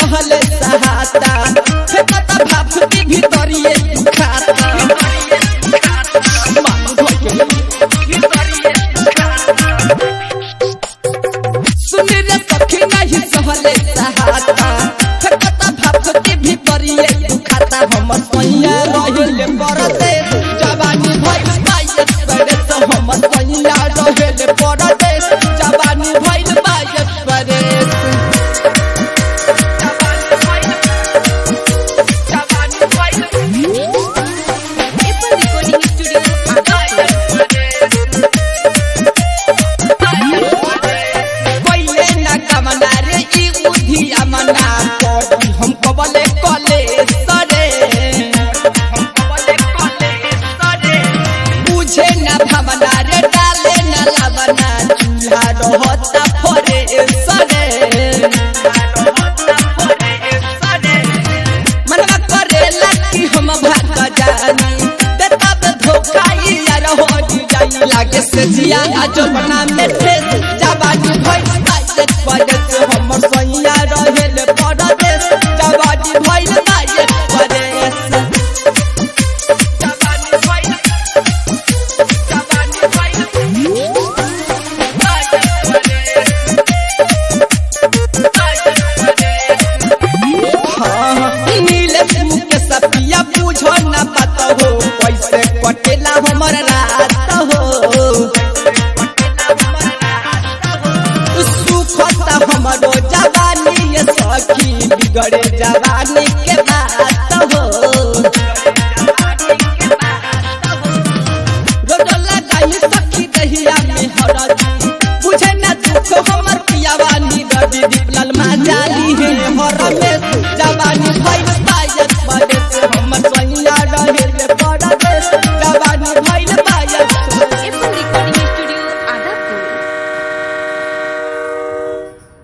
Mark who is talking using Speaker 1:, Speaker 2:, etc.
Speaker 1: सहले सहाता हे पता भाप की भीतरिए खाता मानो धोके सुन रे सखी नहीं सहले सहाता हे पता भाप की भीतरिए खाता हम सैया रहले परते जवानी भइल बायत पड़े तो हम सैया रहले परते जवानी भइल बायत पड़े
Speaker 2: Apple Recording Studio,
Speaker 1: पहिले ना कमना रे ई उधिया मना पड़ी हम कबले कले सरे बुझे ना भावना रे डाले ना लावना चूल्हा रहता फरे सरे मनवा करेला कि हम भाग जानी देता बे धोखा ई यार हो जाई लागे से जिया आजो बना में ठेस जवानी भइल बाइक परदेस हमर सैया रहेल परदेस जवानी भइल बाइक परदेस जवानी भइल जवानी भइल नीलेश मुके सपिया पूछो न पता हो कैसे कटेला हमर रात हो सुखता हमरो जवानी ये सखी बिगड़े जवानी के बात हो रोडला गाई सखी दहिया में हरदी बुझे न दुख हमर पियावा नी रवि दीपलाल माजा